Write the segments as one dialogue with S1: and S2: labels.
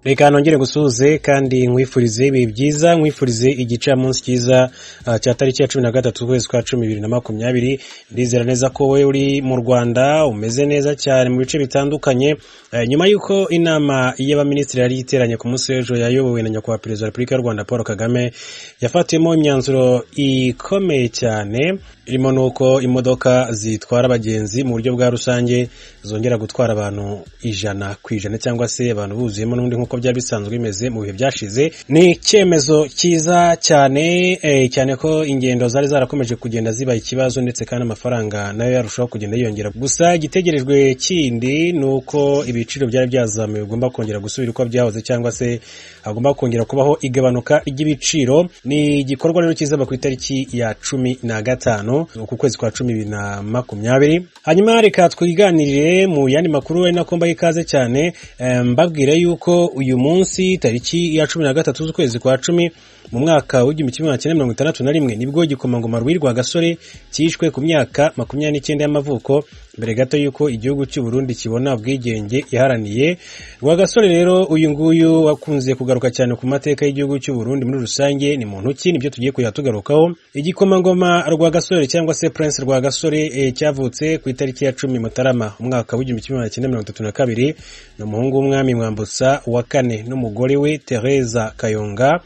S1: reka nongere gusuhuze kandi nkwifurize ibihe byiza nkwifurize igicamunsi cyiza ah, cya tariki ya cumi na gatatu ukwezi kwa cumi bibiri na makumyabiri ndizera neza ko wowe uri mu rwanda umeze neza cyane mu bice bitandukanye Eh, nyuma y'uko inama y'abaminisitiri yari iteranye ku munsi w'ejo yayobowe na nyakubahwa perezida wa repubulika y'u rwanda paul kagame yafatiwemo imyanzuro ikomeye cyane irimo n'uko imodoka zitwara abagenzi mu buryo bwa rusange zongera gutwara abantu ijana ku ijana cyangwa se abantu buzuyemo n'ubundi nk'uko byari bisanzwe bimeze mu bihe byashize ni icyemezo cyiza cyane eh, cyane ko ingendo zari zarakomeje kugenda ziba ikibazo ndetse kandi amafaranga nayo yarushaho kugenda yiyongera gusa igitegerejwe kindi ni uko ibiciro byari byazamuye bigomba kongera gusubira uko byahoze cyangwa se hagomba kongera kubaho igabanuka ry'ibiciro ni igikorwa rero kizaba ku itariki ya cumi na gatanu uku kwezi kwa cumi bibiri na makumyabiri hanyuma reka twiganirire mu yandi makuru ari nako mbaha ikaze cyane eh, mbabwire yuko uyu munsi tariki ya cumi na gatatu z'ukwezi kwa cumi mu mwaka w'igihumbi kimwe magana cyenda mirongo itandatu na rimwe nibwo igikomangoma rwirwa gasore cyishwe ku myaka makumyabiri n'icyenda y'amavuko mbere gato y'uko igihugu cy'u Burundi kibona ubwigenge yaharaniye rwagasore rero uyu nguyu wakunze kugaruka cyane ku mateka y'igihugu cy'u Burundi muri rusange ni muntu ki nibyo tugiye kujya tugarukaho igikomangoma rwagasore cyangwa se prince rwagasore eh, cyavutse ku itariki ya cumi mutarama umwaka w'igihumbi kimwe magana cyenda mirongo itatu na kabiri ni umuhungu w'umwami mwambutsa wa kane n'umugore we tereza kayonga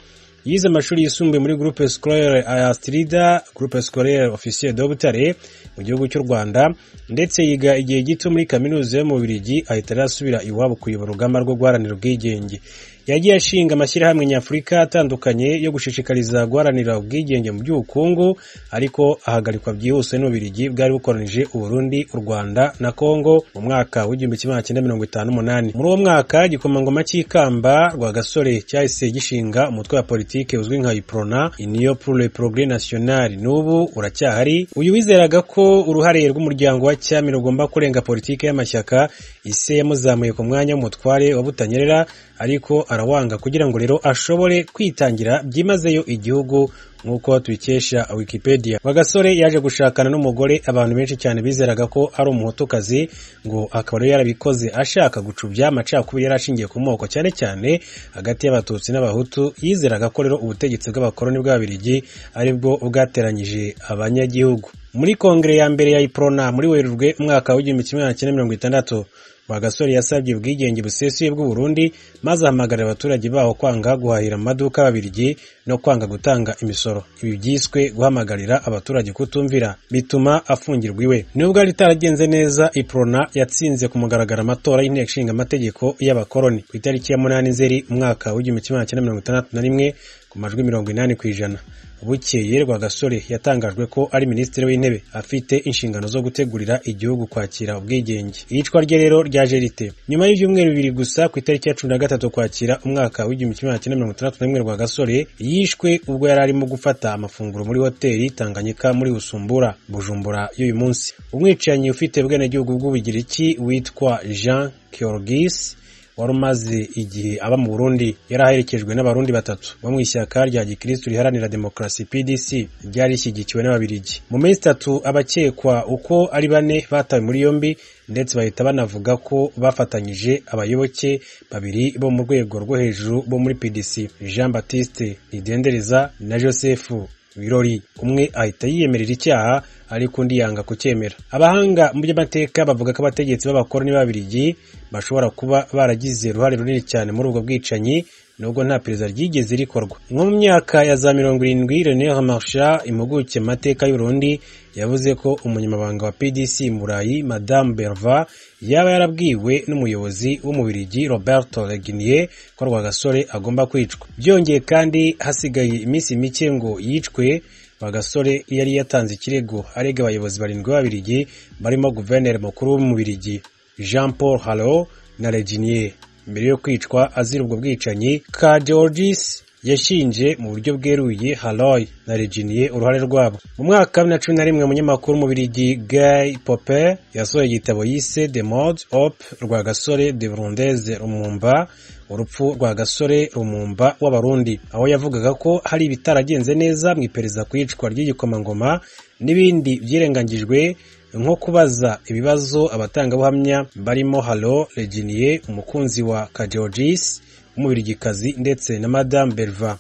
S1: yize amashuri yisumbuye muri groupe scolaire Astrida groupe scolaire officier de Butare mu gihugu cy'u Rwanda ndetse yiga igihe gito muri kaminuza yo mu Bubiligi ahita arasubira iwabo kuyobora urugamba rwo guharanira ubwigenge yagiye ashinga amashyirahamwe nyafurika atandukanye yo gushishikariza guharanira ubwigenge mu by'ubukungu ariko ahagarikwa byihuse n'ububiligi bwari bukoranije uburundi u rwanda na kongo mu mwaka w'igihumbi kimwe magana cyenda mirongo itanu n'umunani muri uwo mwaka igikomangoma cy'ikamba rwagasore cyahise gishinga umutwe wa politike uzwi nka iprona uniyo pour le progrès national n'ubu uracyahari uyu wizeraga ko uruhare rw'umuryango wa cyami rugomba kurenga politike y'amashyaka ise yamuzamuye ku mwanya w'umutware wa butanyerera ariko arawanga kugira ngo rero ashobore kwitangira byimazeyo igihugu nk'uko tubikesha wikipedia bagasore yaje gushakana n'umugore abantu benshi cyane bizeraga ko ari umuhutukazi ngo akaba rero yarabikoze ashaka gucubya amacakubiri yari ashingiye ku moko cyane cyane hagati y'abatutsi n'abahutu yizeraga ko rero ubutegetsi bw'abakoloni bw'ababirigi aribwo bwateranyije abanyagihugu muri kongere ya mbere ya iprona muri werurwe umwaka w'igihumbi kimwe magana cyenda mirongo itandatu Rwagasore yasabye ubwigenge busesuye bw'u Burundi maze ahamagarira abaturage baho kwanga guhahira mu maduka y'Ababirigi no kwanga gutanga imisoro. Ibi byiswe guhamagarira abaturage kutumvira bituma afungirwa iwe. Nubwo yari itaragenze neza, Iprona yatsinze ku mugaragaro amatora y'inteko ishinga amategeko y'abakoloni ku itariki ya munani Nzeri umwaka w'igihumbi kimwe magana cyenda mirongo itandatu na rimwe ku majwi mirongo inani ku ijana. Bukeye Rwagasore yatangajwe ko ari minisitiri w'intebe afite inshingano zo gutegurira igihugu kwakira ubwigenge. Iyicwa rye rero ryaje rite? Nyuma y'ibyumweru bibiri gusa ku itariki ya cumi na gatatu kwakira umwaka w'igihumbi kimwe magana cyenda mirongo itandatu na rimwe Rwagasore yishwe ubwo yari arimo gufata amafunguro muri hoteli Tanganyika muri Busumbura, Bujumbura y'uyu munsi. Umwicanyi ufite ubwenegihugu bw'Ubugiriki witwa Jean Kyorgis wari umaze igihe aba mu Burundi yari aherekejwe n'abarundi batatu bo mu ishyaka rya gikirisitu riharanira demokarasi PDC ryari rishyigikiwe n'ababirigi mu minsi itatu abakekwa uko ari bane batawe muri yombi ndetse bahita banavuga ko bafatanyije abayoboke babiri bo mu rwego rwo hejuru bo muri PDC Jean Baptiste Nidendereza na Joseph Birori umwe ahita yiyemerera icyaha ariko undi yanga kucyemera abahanga mu by'amateka bavuga ko abategetsi b'abakoroni b'ababirigi bashobora kuba baragize uruhare runini cyane muri ubwo bwicanyi nubwo nta perezida ryigeze rikorwa nko mu myaka ya za mirongo irindwi René Hamasha impuguke mu mateka y'Urundi yavuze ko umunyamabanga wa PDC mu Burayi Madame Berva yaba yarabwiwe n'umuyobozi w'umubirigi Roberto Regnier ko Rwagasore agomba kwicwa byongeye kandi hasigaye iminsi mike ngo yicwe Rwagasore yari yatanze ikirego arega abayobozi barindwi b'Ababirigi barimo guverineri mukuru w'umubirigi Jean Paul Haro na Reginier mbere yo kwicwa azira ubwo bwicanyi ka Georgis yashinje mu buryo bweruye Haroy na Reginier uruhare rwabo mu mwaka wa bibiri na cumi na rimwe umunyamakuru w'umubirigi Guy Pope yasohoye igitabo yise The Mode Op Rwagasore de Burundeze Rumumba urupfu rwa gasore rumumba w'abarundi aho yavugaga ko hari ibitaragenze neza mu iperereza ku iyicwa ry'igikomangoma n'ibindi byirengagijwe nko kubaza ibibazo abatangabuhamya barimo halo reginier umukunzi wa kajeogis w'umubirigikazi ndetse na madamu beriva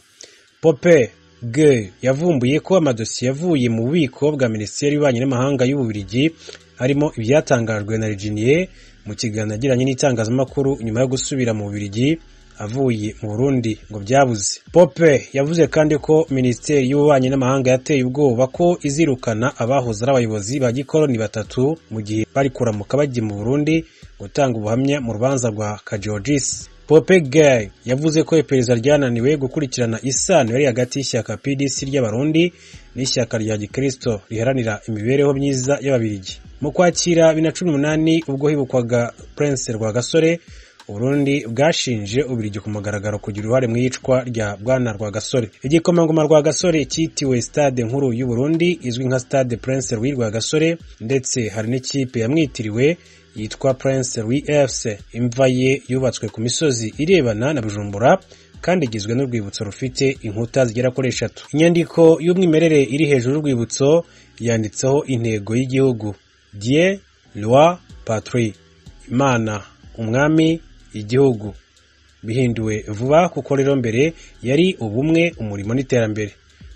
S1: pope Gay yavumbuye ko amadosiye yavuye mu bubiko bwa minisiteri y'ububanyi n'amahanga y'ububirigi harimo ibyatangajwe na reginiye mu kiganiro yagiranye n'itangazamakuru nyuma yo gusubira mu bubirigi avuye mu burundi ngo byabuze pope yavuze kandi ko minisiteri y'ububanyi n'amahanga yateye ubwoba ko izirukana abahoze ari abayobozi ba gikoroni batatu mu gihe bari kuramuka bajya mu burundi gutanga ubuhamya mu rubanza rwa kajogisi Pope Gay yavuze ko iperereza ryananiwe gukurikirana isano yari hagati y'ishyaka PDC ry'Abarundi n'ishyaka rya Gikristo riharanira imibereho myiza y'Ababirigi. Mu Kwakira bibiri na cumi n'umunani ubwo hibukwaga Prince Rwagasore, Uburundi bwashinje Ubirigi ku mugaragaro kugira uruhare mu iyicwa rya Bwana Rwagasore. Igikomangoma Rwagasore cyitiwe Stade Nkuru y'u Burundi izwi nka Stade Prince Louis Rwagasore ndetse hari n'ikipe yamwitiriwe yitwa Prince Louis FC. Imva ye yubatswe ku misozi irebana na Bujumbura kandi igizwe n'urwibutso rufite inkuta zigera kuri eshatu. Inyandiko y'umwimerere iri hejuru y'urwibutso yanditseho intego y'igihugu Dieu, Loi, Patrie. Imana, umwami, igihugu. Bihinduwe vuba kuko rero mbere yari ubumwe, umurimo n'iterambere.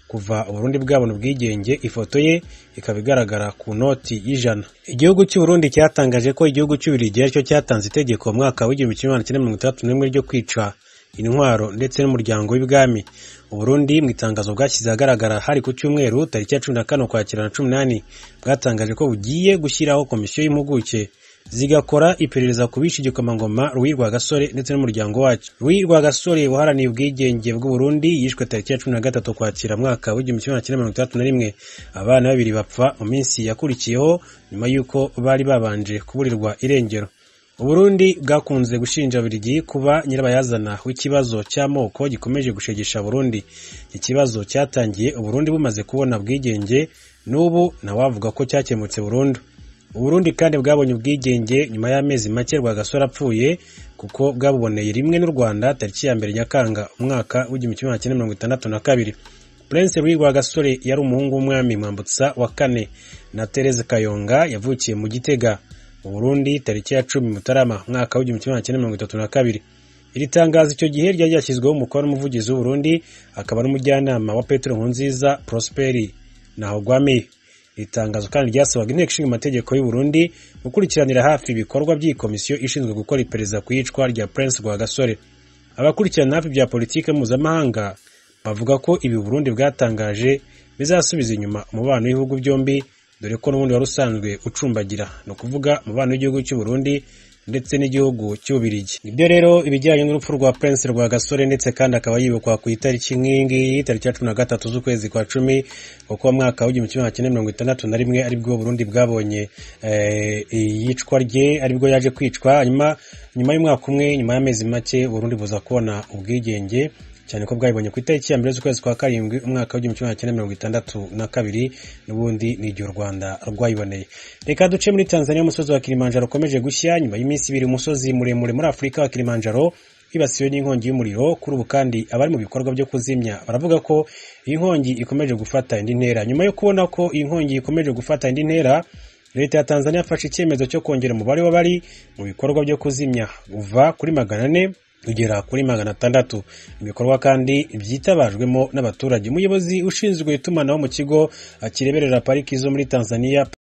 S1: kuva uburundi bwabona ubwigenge ifoto ye ikaba igaragara ku noti y'ijana igihugu cy'uburundi cyatangaje ko igihugu cy'ubirigi aricyo cyatanze itegeko mu mwaka w'igihumbi kimwe magana cyenda mirongo itandatu n'imwe ryo kwica intwaro ndetse n'umuryango w'ibwami uburundi mu itangazo bwashyize ahagaragara hari ku cyumweru tariki ya cumi na kane ukwakira na cumi n'umunani bwatangaje ko bugiye gushyiraho komisiyo y'impuguke zigakora iperereza ku bishe igikomangoma Louis Rwagasore ndetse n'umuryango wacyo. Louis Rwagasore waharaniye ubwigenge bw'u Burundi yishwe tariki ya cumi na gatatu Ukwakira mwaka w'igihumbi kimwe magana cyenda mirongo itandatu na rimwe. Abana babiri bapfa mu minsi yakurikiyeho nyuma y'uko bari babanje kuburirwa irengero. Uburundi bwakunze gushinja Birigi kuba nyirabayazana w'ikibazo cy'amoko gikomeje gushegesha Burundi. Ikibazo cyatangiye Uburundi bumaze kubona bwigenge n'ubu ntawavuga ko cyakemutse burundu. Uburundi kandi bwabonye ubwigenge nyuma y'amezi make Rwagasore apfuye kuko bwabuboneye rimwe n'u Rwanda tariki ya mbere Nyakanga umwaka w'igihumbi kimwe magana cyenda mirongo itandatu na kabiri. Prince Louis Rwagasore yari umuhungu w'umwami Mwambutsa wa kane na Therese Kayonga yavukiye mu Gitega mu Burundi tariki ya cumi Mutarama umwaka w'igihumbi kimwe magana cyenda mirongo itatu na kabiri. Iri tangazo icyo gihe ryari ryashyizweho umukono n'umuvugizi w'Uburundi akaba n'umujyanama wa Petero Nkurunziza Prosperi Ntahogwamiye. Iri tangazo kandi ryasabaga inteko ishinga amategeko y'u Burundi gukurikiranira hafi ibikorwa by'iyi komisiyo ishinzwe gukora iperereza ku iyicwa rya Prince Rwagasore. Abakurikirana hafi bya politiki mpuzamahanga bavuga ko ibi Burundi bwatangaje bizasubiza inyuma umubano w'ibihugu byombi dore ko n'ubundi wari usanzwe ucumbagira ni ukuvuga umubano w'igihugu cy'u Burundi ndetse n'igihugu cy'ubirigi nibyo rero ibijyanye n'urupfu rwa prince rwagasore ndetse kandi akaba yibukwa ku itariki nk'iyi ngiyi tariki ya cumi na gatatu z'ukwezi kwa cumi kuko umwaka w'igihumbi kimwe cyenda mirongo itandatu na rimwe aribwo burundi bwabonye iyicwa rye aribwo yaje kwicwa hanyuma nyuma y'umwaka umwe nyuma y'amezi make burundi buza kubona ubwigenge cyane ko bwabibonye ku itariki ya mbere z'ukwezi kwa karindwi umwaka w'igihumbi kimwe cyenda mirongo itandatu na kabiri n'ubundi ni igihe u rwanda rwayiboneye reka duce muri tanzania umusozi wa kilimanjaro ukomeje gushya nyuma y'iminsi ibiri umusozi muremure muri afurika wa kilimanjaro wibasiwe n'inkongi y'umuriro kuri ubu kandi abari mu bikorwa byo kuzimya baravuga ko iyi nkongi ikomeje gufata indi ntera nyuma yo kubona ko iyi nkongi ikomeje gufata indi ntera leta ya tanzania yafashe icyemezo cyo kongera umubare w'abari mu bikorwa byo kuzimya uva kuri magana ane kugera kuri magana atandatu ibikorwa kandi byitabajwemo n'abaturage umuyobozi ushinzwe itumanaho mu kigo kireberera pariki zo muri tanzania